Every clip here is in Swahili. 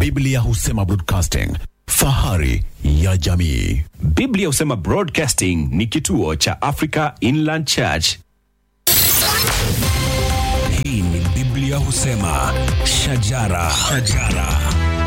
Biblia husema broadcasting, fahari ya jamii. Biblia husema Broadcasting ni kituo cha Africa Inland Church. Hii ni Biblia husema shajara, shajara.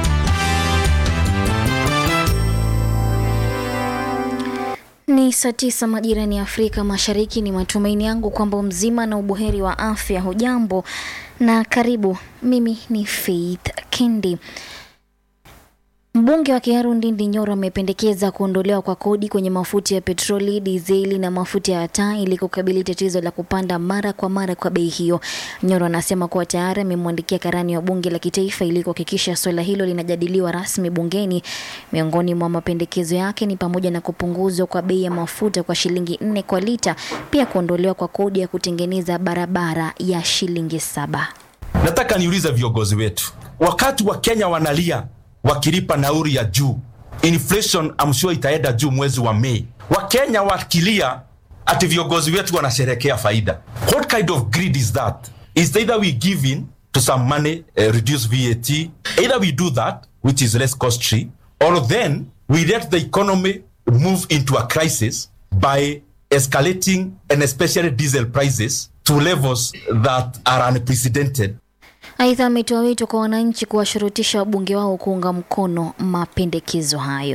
Ni saa tisa majirani ya Afrika Mashariki. Ni matumaini yangu kwamba mzima na ubuheri wa afya. Hujambo na karibu. Mimi ni Faith Kendi. Mbunge wa Kiharu Ndindi Nyoro amependekeza kuondolewa kwa kodi kwenye mafuta ya petroli, dizeli na mafuta ya taa ili kukabili tatizo la kupanda mara kwa mara kwa bei hiyo. Nyoro anasema kuwa tayari amemwandikia karani wa bunge la kitaifa ili kuhakikisha suala hilo linajadiliwa rasmi bungeni. Miongoni mwa mapendekezo yake ni pamoja na kupunguzwa kwa bei ya mafuta kwa shilingi nne kwa lita, pia kuondolewa kwa kodi ya kutengeneza barabara ya shilingi saba. Nataka niulize viongozi wetu, wakati wa Kenya wanalia wakilipa nauri ya juu, inflation I'm sure itaenda juu mwezi wa Mei. Wakenya wakilia ati viongozi wetu wanasherekea faida. What kind of greed is that? Is either we give in to some money, uh, reduce VAT, either we do that which is less costly, or then we let the economy move into a crisis by escalating and especially diesel prices to levels that are unprecedented Aidha, ametoa wito kwa wananchi kuwashurutisha wabunge wao kuunga mkono mapendekezo hayo.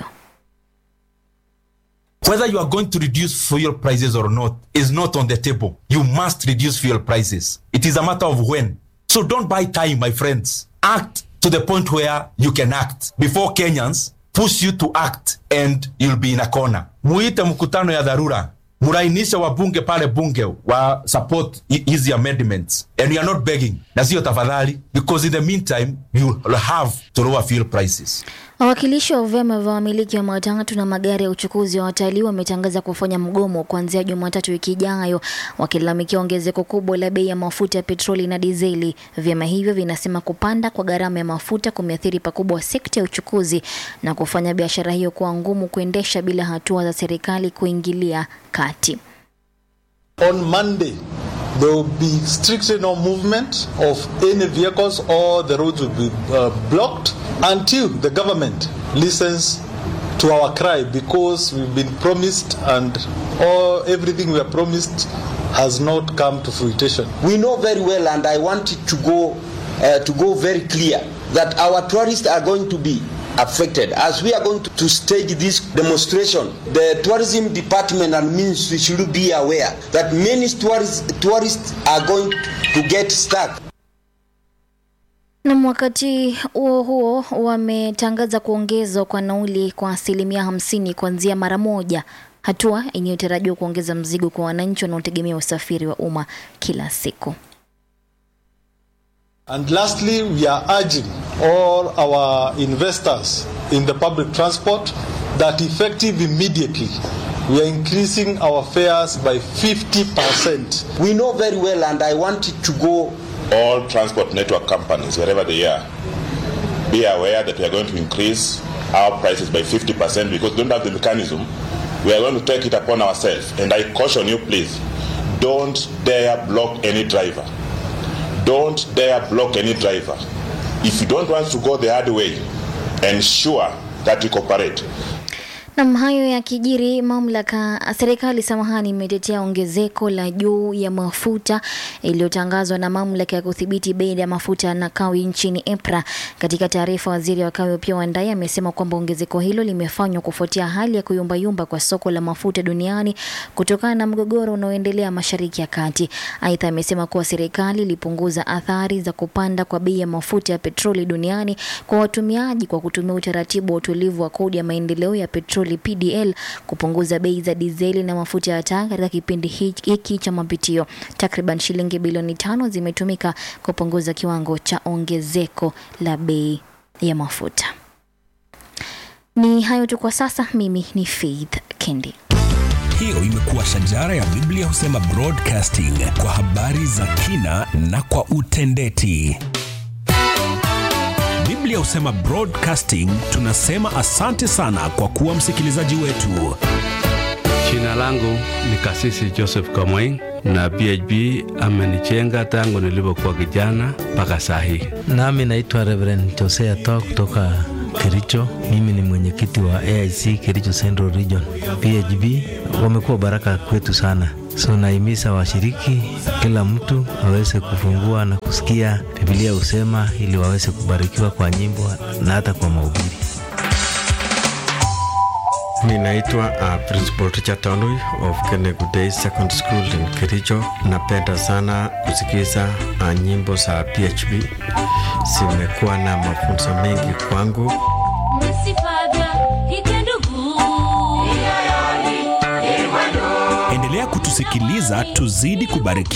whether you are going to reduce fuel prices or not is not on the table. You must reduce fuel prices. It is a matter of when. So don't buy time, my friends. Act to the point where you can act before Kenyans push you to act and you'll be in a corner. Muite mkutano ya dharura. Murainisha wabunge pale bunge wa support hi- hizi amendments and you are not begging na sio tafadhali because in the meantime you will have to lower fuel prices. Wawakilishi wa vyama vya wamiliki wa matatu na magari ya uchukuzi wa watalii wametangaza kufanya mgomo kuanzia Jumatatu wiki ijayo, wakilalamikia ongezeko kubwa la bei ya mafuta ya petroli na dizeli. Vyama hivyo vinasema kupanda kwa gharama ya mafuta kumeathiri pakubwa sekta ya uchukuzi na kufanya biashara hiyo kuwa ngumu kuendesha bila hatua za serikali kuingilia kati. On Monday, there will be strictly no movement of any vehicles or the roads will be uh, blocked until the government listens to our cry because we've been promised and all everything we are promised has not come to fruition. we know very well and i want it to go uh, to go very clear that our tourists are going to be affected as we are going to, to stage this demonstration the tourism department and ministry should be aware that many tourists, tourists are going to get stuck Na wakati huo huo wametangaza kuongezwa kwa nauli kwa asilimia hamsini kuanzia mara moja, hatua inayotarajiwa kuongeza mzigo kwa wananchi wanaotegemea usafiri wa umma kila siku. And lastly, we are urging all our investors in the public transport that effective immediately, we are increasing our fares by 50%. we know very well and i want it to go all transport network companies, wherever they are, be aware that we are going to increase our prices by 50% because we don't have the mechanism. We are going to take it upon ourselves. And I caution you, please, don't dare block any driver. Don't dare block any driver. If you don't want to go the hard way, ensure that you cooperate. Nam, hayo yakijiri, mamlaka serikali samahani, imetetea ongezeko la juu ya mafuta iliyotangazwa na mamlaka ya kudhibiti bei ya mafuta na kawi nchini EPRA. Katika taarifa, waziri wa kawi Opiyo Wandayi amesema kwamba ongezeko hilo limefanywa kufuatia hali ya kuyumbayumba kwa soko la mafuta duniani kutokana na mgogoro unaoendelea Mashariki ya Kati. Aidha, amesema kuwa serikali ilipunguza athari za kupanda kwa bei ya mafuta ya petroli duniani kwa watumiaji kwa kutumia utaratibu wa utulivu wa kodi ya maendeleo ya petroli PDL kupunguza bei za dizeli na mafuta ya taa katika kipindi hiki hiki cha mapitio. Takriban shilingi bilioni tano zimetumika kupunguza kiwango cha ongezeko la bei ya mafuta. Ni hayo tu kwa sasa. Mimi ni Faith Kendi. Hiyo imekuwa shajara ya Biblia husema broadcasting kwa habari za kina na kwa utendeti. Biblia husema broadcasting, tunasema asante sana kwa kuwa msikilizaji wetu. Jina Jina langu ni Kasisi Joseph Kamwai na PHB amenichenga tangu nilipokuwa kijana mpaka saa hii. Nami naitwa Reverend Josea Toa kutoka Kericho. Mimi ni mwenyekiti wa AIC Kericho Central Region. PHB wamekuwa baraka kwetu sana, so naimiza washiriki, kila mtu aweze kufungua na kusikia Biblia husema, ili waweze kubarikiwa kwa nyimbo na hata kwa mahubiri. Ninaitwa uh, Principal Richard Tanui of Kenegu Day Second School in Kericho. Napenda sana kusikiza uh, nyimbo za PHB, zimekuwa na mafunzo mengi kwangu. Endelea kutusikiliza, tuzidi kubarikiwa.